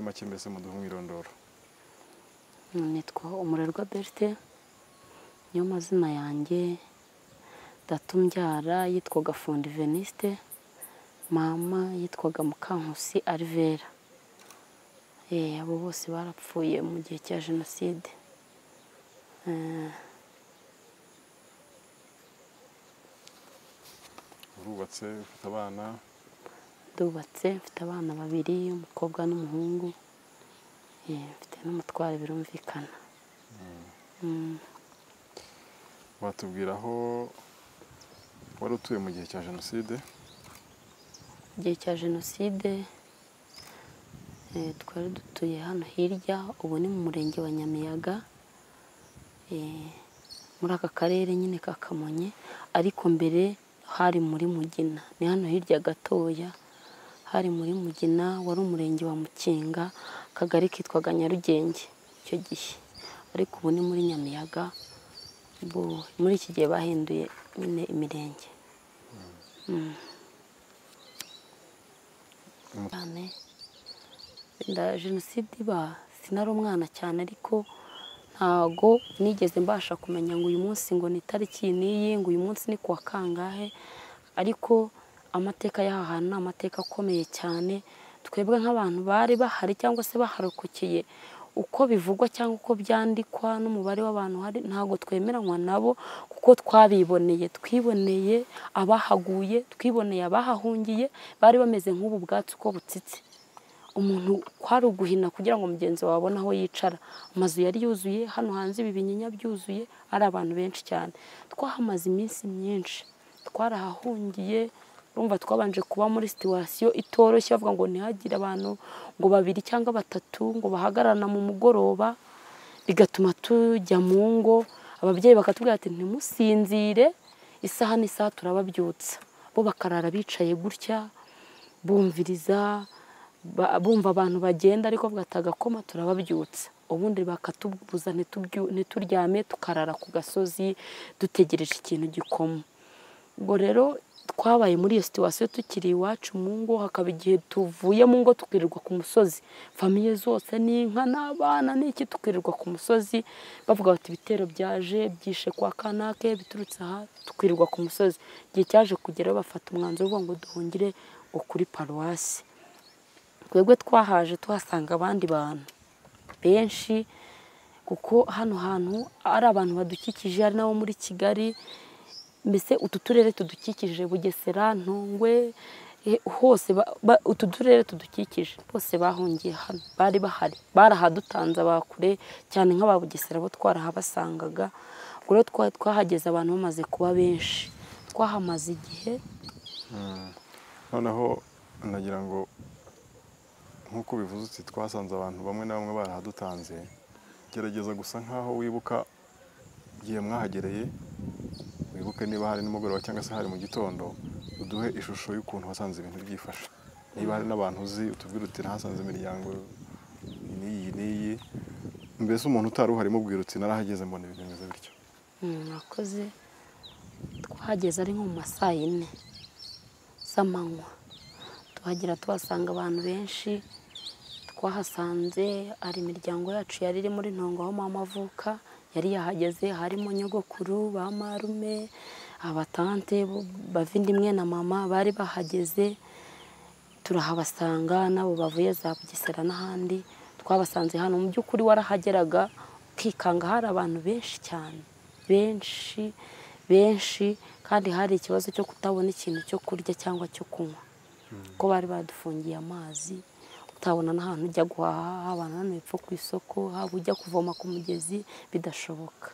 make mbese muduha umwirondoro nitwa umurerwa berite niyo mazina yanjye ndatumbyara yitwaga fundi veniste mama yitwaga mukankusi arivera abo bose barapfuye mu gihe cya jenoside urubatse ufite abana ndubatse mfite abana babiri umukobwa n'umuhungu Eh, mfite n'umutwaro birumvikana Mm. watubwira aho wari utuye mu gihe cya jenoside igihe cya jenoside eh, twari dutuye hano hirya ubu ni mu murenge wa nyamiyaga eh, muri aka karere nyine ka kamonyi ariko mbere hari muri mugina ni hano hirya gatoya hari muri mugina wari umurenge wa mukinga akagari kitwaga nyarugenge icyo gihe ariko ubu ni muri nyamiyaga ubu muri iki gihe bahinduye nyine imirenge cyane Wenda jenoside iba sinari umwana cyane ariko ntago nigeze mbasha kumenya ngo uyu munsi ngo ni itariki n'iyi ngo uyu munsi ni kuwa kangahe ariko amateka y'aha hantu ni amateka akomeye cyane twebwe nk'abantu bari bahari cyangwa se baharokokeye uko bivugwa cyangwa uko byandikwa n'umubare w'abantu hari ntabwo twemeranywa nabo kuko twabiboneye twiboneye abahaguye twiboneye abahahungiye bari bameze nk'ubu bwatsi uko butsitse umuntu kwari uguhina kugira ngo mugenzi wawe abone aho yicara amazu yari yuzuye hano hanze ibi binyinya byuzuye ari abantu benshi cyane twahamaze iminsi myinshi twarahahungiye urumva twabanje kuba muri situwasiyo itoroshye bavuga ngo ntihagire abantu ngo babiri cyangwa batatu ngo bahagararana mu mugoroba bigatuma tujya mu ngo ababyeyi bakatubwira ati ntimusinzire isaha n'isaha turababyutsa bo bakarara bicaye gutya bumviriza ba- bumva abantu bagenda ariko bwata agakoma turababyutsa ubundi bakatubuza ntitubyu- ntituryame tukarara ku gasozi dutegereje ikintu gikoma ubwo rero twabaye muri iyo situwasiyo tukiri iwacu mu ngo hakaba igihe tuvuye mu ngo tukirirwa ku musozi famiye zose n'inka n'abana n'iki tukirirwa ku musozi bavuga bati ibitero byaje byishe kwa kanake biturutse aha tukirirwa ku musozi igihe cyaje kugera bafata umwanzuro uvuga ngo duhungire ngo kuri paruwasi twebwe twahaje tuhasanga abandi bantu benshi kuko hano hantu ari abantu badukikije hari n'abo muri kigali mbese utu turere tudukikije bugesera ntungwe eh, hose ba- ba- utu turere tudukikije bose bahungiye hano bari bahari barahadutanze abakure cyane nk'aba bugesera bo twarahabasangaga ubwo rero twa- twahageze abantu bamaze kuba benshi twahamaze igihe noneho nagira ngo nk'uko bivuze uti twasanze abantu bamwe na bamwe barahadutanze gerageza gusa nk'aho wibuka igihe mwahagereye wibuke niba hari nimugoroba cyangwa se hari mu gitondo uduhe ishusho y'ukuntu wasanze ibintu byifashe niba hari n'abantu uzi utubwire uti nahasanze imiryango n'iyi n'iyi mbese umuntu utari uhari mubwira uti narahageze mbona ibintu bimeze bityo Mm, murakoze twahageze ari nko mu ma saa yine z'amanywa tuhagera tuhasanga abantu benshi twahasanze hari imiryango yacu yari iri muri ntongo aho mama avuka yari yahageze harimo nyogokuru ba marume abatante bo- bavindimwe na mama bari bahageze turahabasanga n'abo bavuye za bugesera n'ahandi twabasanze hano mu by'ukuri warahageraga ukikanga hari abantu benshi cyane benshi benshi kandi hari ikibazo cyo kutabona ikintu cyo kurya cyangwa cyo kunywa kuko bari badufungiye amazi utabona n'ahantu ujya guhaha haba hano hepfo ku isoko haba ujya kuvoma ku mugezi bidashoboka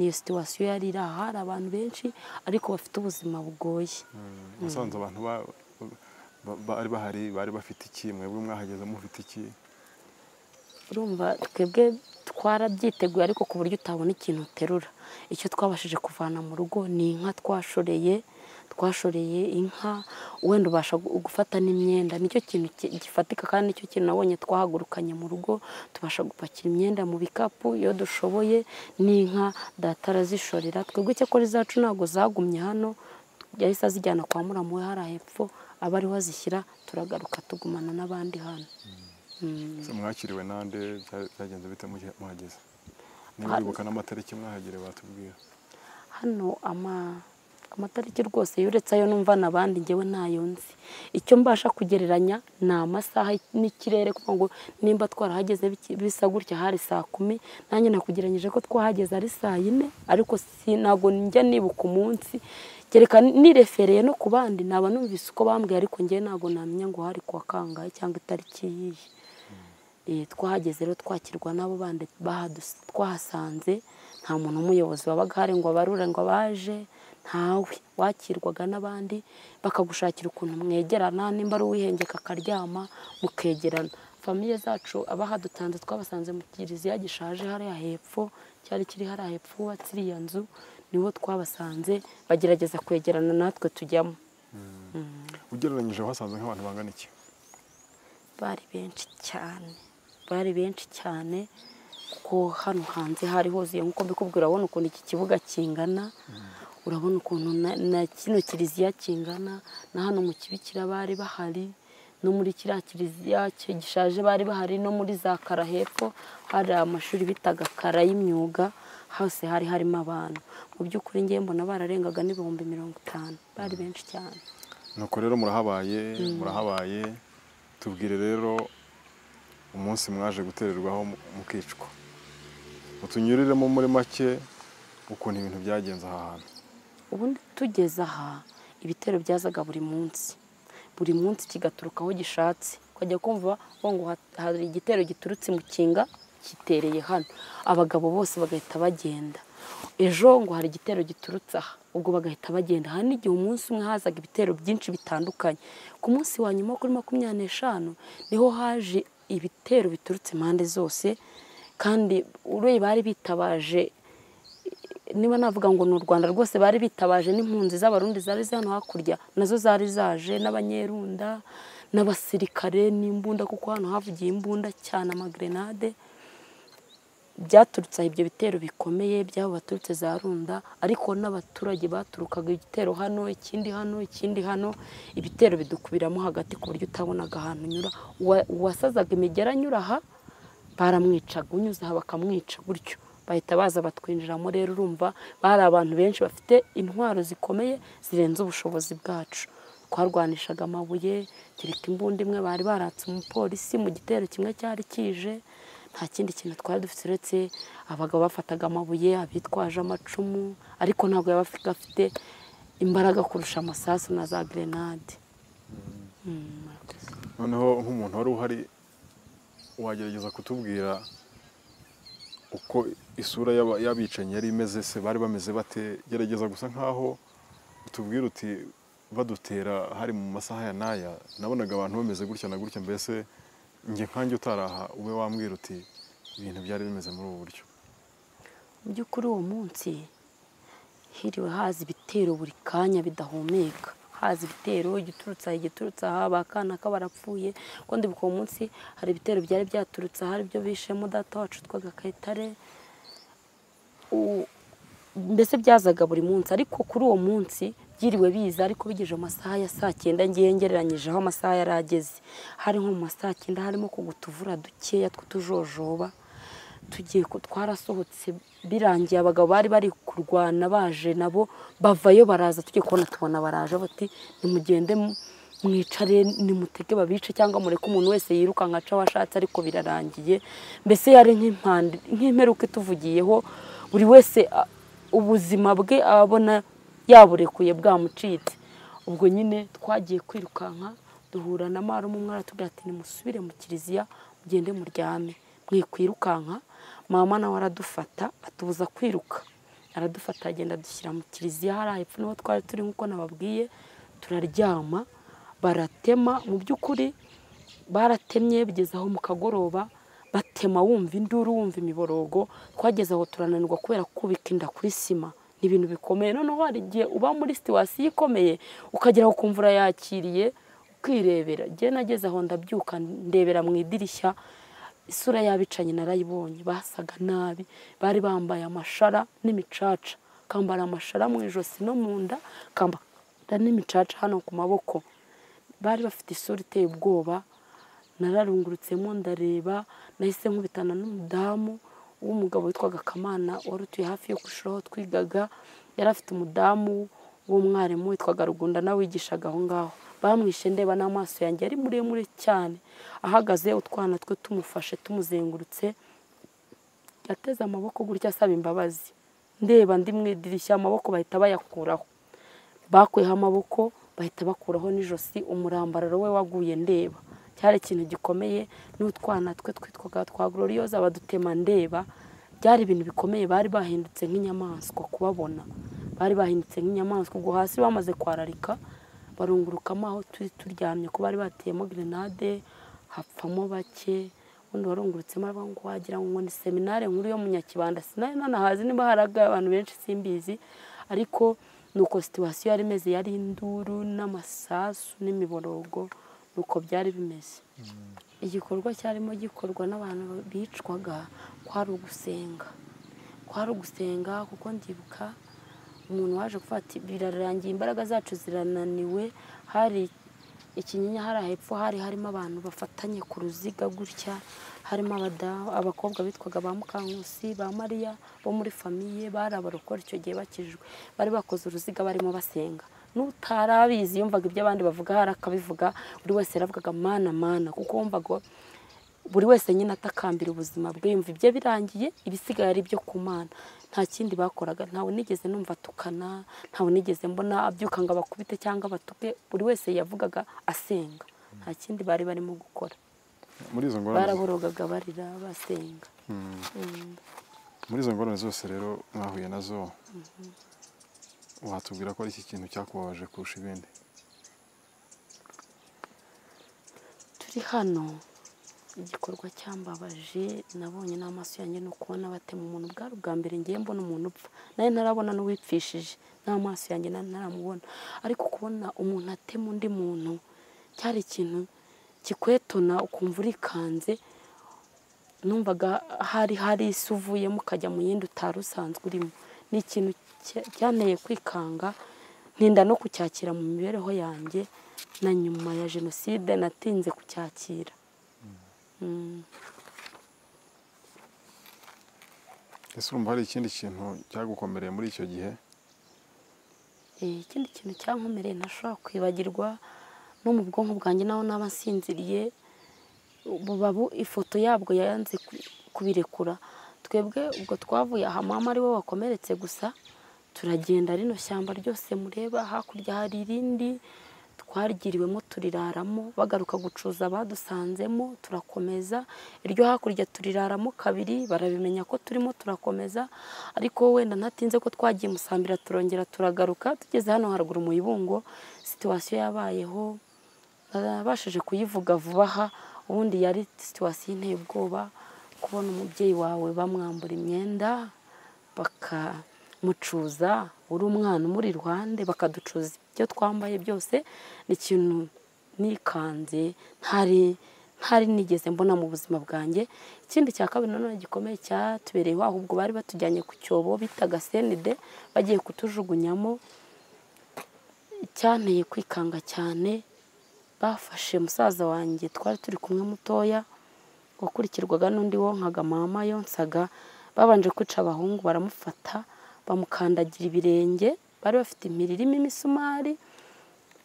niyo situwasiyo yari iri aha hari abantu benshi ariko bafite ubuzima bugoye musanze abantu ba- ba- bari bahari bari bafite iki mwebwe mwahageze mufite iki urumva twebwe twarabyiteguye ariko ku buryo utabona ikintu uterura icyo twabashije kuvana mu rugo ni inka twashoreye twashoreye inka wenda ubasha gu- gufata n'imyenda nicyo kintu ki- gifatika kandi nicyo kintu nabonye twahagurukanye mu rugo tubasha gupakira imyenda mu bikapu iyo dushoboye n'inka data arazishorera twebwe icyakora izacu ntabwo zagumye hano yahise azijyana kwa muramu we hariya hepfo aba ariho azishyira turagaruka tugumana n'abandi hano Se mwakiriwe nande bya- byagenze bite mujye- muhageze niba Hari- wibuka n'amatariki mwahagere batubwira hano ama amatariki rwose yuretse ayo numva n'abandi ngewe ntayo nzi icyo mbasha kugereranya ni amasaha n'ikirere kuko ngo nimba twarahageze biki- bisa gutya hari saa kumi nanjye nakugereranyije ko twahageze ari saa yine ariko si ntabwo njya nibuka umunsi kereka nirefereye no ku bandi naba numvise uko bambwiye ariko ngewe ntabwo namenya ngo hari kuwa kangahe cyangwa itariki yiyi Eh, twahageze rero twakirwa n'abo bandi bahadus- twahasanze nta muntu w'umuyobozi wabaga ahari ngo abarure ngo abaje ntawe wakirwaga n'abandi bakagushakira ukuntu mwegerana nimba ari uwihengeka akaryama mukegerana famiye zacu abahadutanze twabasanze mu kiriziya gishaje hariya hepfo cyari kiri hariya hepfo hubatse iriya nzu nibo twabasanze bagerageza kwegerana natwe tujyamo ugereranyije wasanze nk'abantu bangana iki bari benshi cyane bari benshi cyane kuko hano hanze hari huzuye nk'uko mbikubwira urabona ukuntu iki kibuga kingana urabona ukuntu na- na kino kiliziya kingana na hano mu kibikira bari bahari no muri kiriya kiliziya ki- gishaje bari bahari no muri za kara hepfo hari amashuri bitaga kara y'imyuga hose hari harimo abantu mu by'ukuri ngewe mbona bararengaga n'ibihumbi mirongo itanu bari benshi cyane nuko rero murahabaye murahabaye tubwire rero umunsi mwaje gutererwaho mu- mukicwa utunyuriremo muri make ukuntu ibintu byagenze aha hantu ubundi tugeze aha ibitero byazaga buri munsi buri munsi kigaturuka aho gishatse ukajya kumva ngo ngo ha- hari igitero giturutse mu kinga gitereye hano abagabo bose bagahita bagenda ejo ngo hari igitero giturutse aha ubwo bagahita bagenda hari n'igihe umunsi umwe hazaga ibitero byinshi bitandukanye ku munsi wa nyuma wo kuri makumyabiri n'eshanu niho haje ibitero biturutse impande zose kandi ureba bari bitabaje niba navuga ngo ni u rwanda rwose bari bitabaje n'impunzi z'abarundi zari ziri hano hakurya nazo zari zaje n'abanyerunda n'abasirikare n'imbunda kuko hano havugiye imbunda cyane amagrenade byaturutse aha ibyo bitero bikomeye by'abo baturutse za runda ariko n'abaturage baturukaga igitero hano ikindi hano ikindi hano ibitero bidukubiramo hagati ku buryo utabonaga ahantu unyura Uwa- uwasazaga imigera anyura aha baramwicaga unyuze aha bakamwica gutyo bahita baza batwinjiramo rero urumva bari abantu benshi bafite intwaro zikomeye zirenze ubushobozi bwacu twarwanishaga amabuye kereka imbunda imwe bari baratse umupolisi mu gitero kimwe cyari kije nta kindi kintu twari dufite uretse abagabo bafataga amabuye abitwaje amacumu ariko ntabwo yaba afite imbaraga kurusha amasasu na za gerenade Mm, murakoze. noneho nk'umuntu wari uhari wagerageza kutubwira uko isura y'aba- y'abicanyi yari imeze se bari bameze bate gerageza gusa nkaho utubwira uti badutera hari mu masaha ya n'aya nabonaga abantu bameze gutya na gutya mbese njye nkanjye utaraha ube wambwira uti ibintu byari bimeze muri ubu buryo mu by'ukuri uwo munsi hiriwe haza ibitero buri kanya bidahumeka haza ibitero igiturutse aha igiturutse aha abakana ko barapfuye kuko ndibuka uwo munsi hari ibitero byari byaturutse aha aribyo bishemo data wacu twaga kayitare U- mbese byazaga buri munsi ariko kuri uwo munsi byiriwe biza ariko bigeje amasaha ya saa cyenda ngiye ngereranyijeho amasaha yari ageze hari nko mu ma saa cyenda harimo kugutuvura dukeya tw'utujojoba tugiye ku- twarasohotse birangiye abagabo bari bari kurwana baje nabo bavayo baraza tugiye kubona tubona baraje bati nimugende mu- mwicare nimutege babice cyangwa mureke umuntu wese yirukanka aca aho ashatse ariko birarangiye mbese yari nk'impande nk'imperuka ituvugiyeho buri wese a- ubuzima bwe abona yaburekuye bwamucitse ubwo nyine twagiye kwirukanka duhura na marume umwe aratubwira ati nimusubire mu kiliziya mugende muryame mwikwirukanka mama nawe aradufata atubuza kwiruka aradufata agenda adushyira mu kiliziya hariya hepfo niho twari turi nk'uko nababwiye turaryama baratema mu by'ukuri baratemye bigeze aho mu kagoroba batema wumva induru wumva imiborogo twageze aho turananirwa kubera kubika inda kuri sima ni ibintu bikomeye noneho hari igihe uba muri situwasiyo ikomeye ukagera ukumva urayakiriye ukirebera njye nageze aho ndabyuka ndebera mu idirishya isura y'abicanyi narayibonye basaga nabi bari bambaye amashara n'imicaca kambara amashara mu ijosi no mu nda kambara n'imicaca hano ku maboko bari bafite isura iteye ubwoba nararungurutsemo ndareba nahise nkubitana n'umudamu w'umugabo witwaga kamana wari utuye hafi yo ku ishuri aho twigaga yari afite umudamu w'umwarimu witwaga rugunda nawe wigishaga aho ngaho bamwishe ndeba n'amaso yanjye yari muremure cyane ahagaze utwana twe tumufashe tumuzengurutse yateze amaboko gutya asaba imbabazi ndeba ndi mu idirishya amaboko bahita bayakuraho bakuyeho amaboko bahita bakuraho n'ijosi umurambararo we waguye ndeba cyari ikintu gikomeye n'utwana twe twitwaga twa gororiyoza badutema ndeba byari ibintu bikomeye bari bahindutse nk'inyamaswa kubabona bari bahindutse nk'inyamaswa ubwo hasi bamaze kwararika barungurukamo aho turi turyamye ko bari bateyemo grenade hapfamo bake ubundi warungurutsemo aravuga ngo wagira ngo ni seminari nkuru yo mu nyakibanda sinari nanahazi niba haraga abantu benshi simbizi ariko nuko situwasiyo yari imeze yari induru n'amasasu n'imiborogo nuko byari bimeze igikorwa cyarimo gikorwa n'abantu bicwaga kwari ugusenga kwari ugusenga kuko ndibuka umuntu waje gufata birarangiye imbaraga zacu zirananiwe hari ikinyinya hari hepfo hari harimo abantu bafatanye ku ruziga gutya harimo abakobwa bitwaga ba mukankusi ba mariya bo muri famiye bari abarokora icyo gihe bakijijwe bari bakoze uruziga barimo basenga n'utari abizi yumvaga ibyo abandi bavuga hari akabivuga buri wese yaravugaga mana mana kuko wumvaga buri wese nyine atakambira ubuzima bwe yumva ibye birangiye ibisigaye ari ibyo ku mana nta kindi bakoraga ntawe nigeze numva atukana ntawe nigeze mbona abyuka ngo abakubite cyangwa abatuke buri wese yavugaga asenga nta kindi bari barimo gukora muri izo ngorane baraborogaga barira basenga Mm. muri izo ngorane zose rero mwahuye nazo watubwira ko ari iki kintu cyakubabaje kurusha ibindi turi hano igikorwa cyambabaje nabonye n'amaso yanjye ni ukubona batema umuntu bwari ubwa mbere ngiye mbona umuntu upfa nawe ntarabona n'uwipfishije n'amaso yanjye nari ntaramubona ariko kubona umuntu atema undi muntu cyari ikintu kikwetona ukumva urikanze numvaga hari hari isi uvuyemo ukajya mu yindi utari usanzwe urimo ni ikintu cya- cyanteye kwikanga ntinda no kucyakira mu mibereho yanjye na nyuma ya jenoside natinze kucyakira Mm. ese urumva hari ikindi kintu cyagukomereye muri icyo gihe Eh, ikindi kintu cyankomereye ntashobora kwibagirwa no mu bwonko bwanjye naho naba nsinziriye bubabu ifoto yabwo yanze ku- kubirekura twebwe ubwo twavuye aha mama ari we wakomeretse gusa turagenda rino shyamba ryose mureba hakurya hari irindi twarigiriwemo turiraramo bagaruka gucuza abadusanzemo turakomeza iryo hakurya turiraramo kabiri barabimenya ko turimo turakomeza ariko wenda ntatinze ko twagiye musambira turongera turagaruka tugeze hano haruguru mu ibungo situwasiyo yabayeho nabashije kuyivuga vuba aha ubundi yari situwasiyo inteye ubwoba kubona umubyeyi wawe bamwambura imyenda bakamucuza uri umwana umuri iruhande bakaducuza ibyo twambaye byose ni ikintu nikanze ntari ntari nigeze mbona mu buzima bwanjye ikindi cya kabiri nanone gikomeye cyatubereyeho ahubwo bari batujyanye ku cyobo bitaga senide bagiye kutujugunyamo icyanteye kwikanga cyane bafashe musaza wanjye twari turi kumwe mutoya wakurikirwaga n'undi wonkaga mama yonsaga babanje kwica abahungu baramufata bamukandagira ibirenge bari bafite impiri irimo imisumari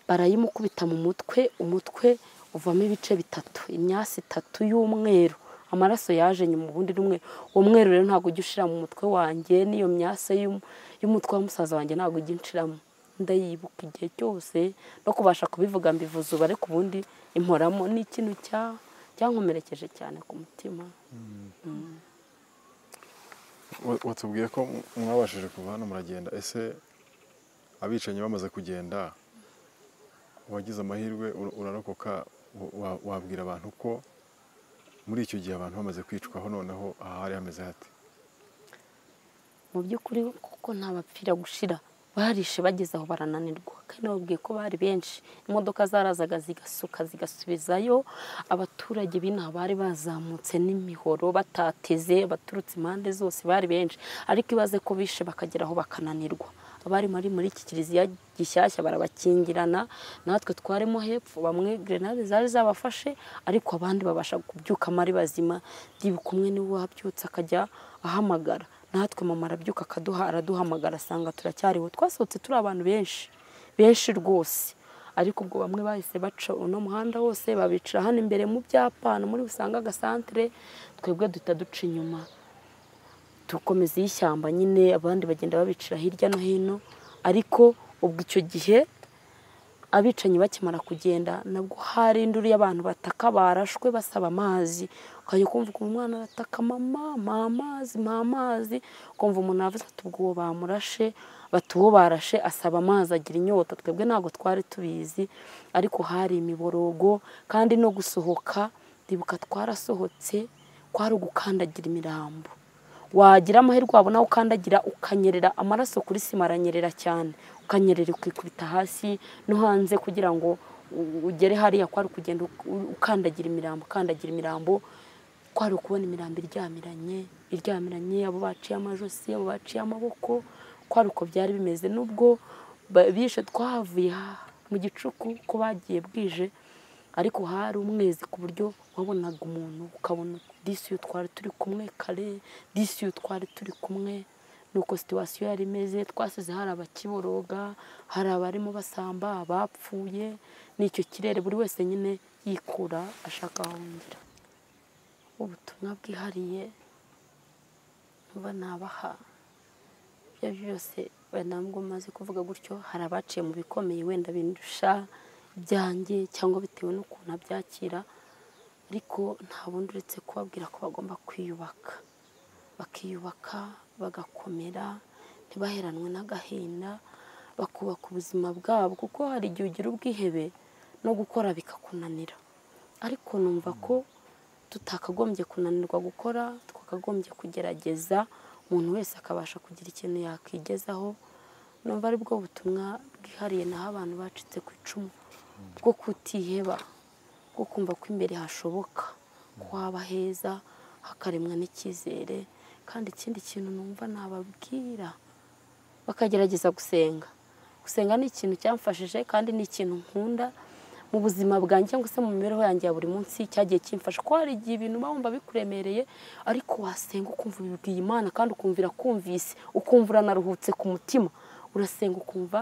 barayimukubita mu mutwe umutwe uvamo ibice bitatu imyasi itatu y'umweru amaraso yaje nyuma ubundi rumwe uwo mweru rero ntabwo ujya ushira mu mutwe wanjye n'iyo myase y'um- y'umutwe wa musaza wanjye ntabwo ujya inshiramo ndayibuka igihe cyose no kubasha kubivuga mbivuze ubu ariko ubundi imporamo ni ikintu cya- cyankomerekeje cyane ku mutima Wa- watubwiye ko m- mwabashije kuva hano muragenda ese abicanyi bamaze kugenda wagize amahirwe ur- urarokoka wa- wa- wabwira abantu ko muri icyo gihe abantu bamaze kwicwaho noneho aha hari hameze hate mu by'ukuri kuko nta bapfira gushira barishe bageze aho barananirwa kandi babwiye ko bari benshi imodoka zarazaga zigasuka zigasubizayo abaturage b'inaha bari bazamutse n'imihoro batateze baturutse impande zose bari benshi ariko ibaze ko bishe bakagera aho bakananirwa abari muri muri iki kiliziya gishyashya barabakingirana natwe twaremo hepfo bamwe grenade zari zabafashe ariko abandi babasha kubyukamo ari bazima ndibuka umwe niwe wabyutse akajya ahamagara natwe mama arabyuka akaduha araduhamagara asanga turacyariho twasohotse turi abantu benshi benshi rwose ariko ubwo bamwe bahise baca uno muhanda wose babicira hano imbere mu byapa hano muri usanga agasantere twebwe duhita duca inyuma dukomeza iy'ishyamba nyine abandi bagenda babicira hirya no hino ariko ubwo icyo gihe abicanyi bakimara kugenda nabwo hari induru y'abantu bataka barashwe basaba amazi ukajya kumva ukuntu umwana arataka mama mpa amazi mpa amazi ukumva umuntu yavuze ati ubwo uwo bamurashe bati uwo barashe asaba amazi agira inyota twebwe ntabwo twari tubizi ariko hari imiborogo kandi no gusohoka ndibuka twarasohotse kwari ugukandagira imirambo wagira amahirwe wabona ukandagira ukanyerera amaraso kuri sima aranyerera cyane ukanyerera ukikubita hasi no hanze kugira ngo ugere hariya kwari kugenda ukandagira imirambo ukandagira imirambo kwari ukubona imirambo iryamiranye iryamiranye abo baciye amajosi abo baciye amaboko kwari uko byari bimeze n'ubwo bishe twahavuye mu gicuku ko bagiye bwije ariko hari umwezi ku buryo wabonaga umuntu ukabona disi iyo twari turi kumwe kare disi iyo twari turi kumwe nuko situwasiyo yari imeze twasize hari abakiboroga hari abarimo basamba abapfuye n'icyo kirere buri wese nyine yikura ashaka ahungira ubutumwa bwihariye mba nabaha ibyo byose ntabwo maze kuvuga gutyo hari abaciye mu bikomeye wenda bindusha ibyanjye cyangwa bitewe n'ukuntu abyakira ariko nta bundi uretse kubabwira ko bagomba kwiyubaka bakiyubaka bagakomera ntibaheranwe n'agahinda bakubaka ubuzima bwabo kuko hari igihe ugira ubwihebe no gukora bikakunanira ariko numva ko tutakagombye kunanirwa gukora twakagombye kugerageza umuntu wese akabasha kugira ikintu yakwigezaho numva ari bwo butumwa bwihariye naho abantu bacitse ku icumu bwo kutiheba bwo kumva ko imbere hashoboka ko haba heza hakaremwa n'icyizere kandi ikindi kintu numva nababwira bakagerageza gusenga gusenga ni ikintu cyamfashije kandi ni ikintu nkunda mu buzima bwanjye cyangwa se mu mibereho yanjye ya buri munsi cyagiye kimfasha ko hari igihe ibintu uba wumva bikuremereye ariko wasenga ukumva ubibwiye imana kandi ukumvira kumvise ukumva uranaruhutse ku mutima urasenga ukumva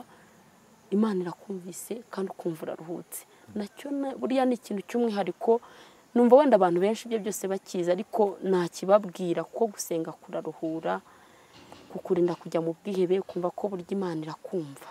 imana irakumvise kandi ukumva uraruhutse nacyo buriya ni ikintu cy'umwihariko numva wenda abantu benshi ibyo byose bakizi ariko ntakibabwira ko gusenga kuraruhura kukurinda kujya mu bwihebe ukumva ko burya imana irakumva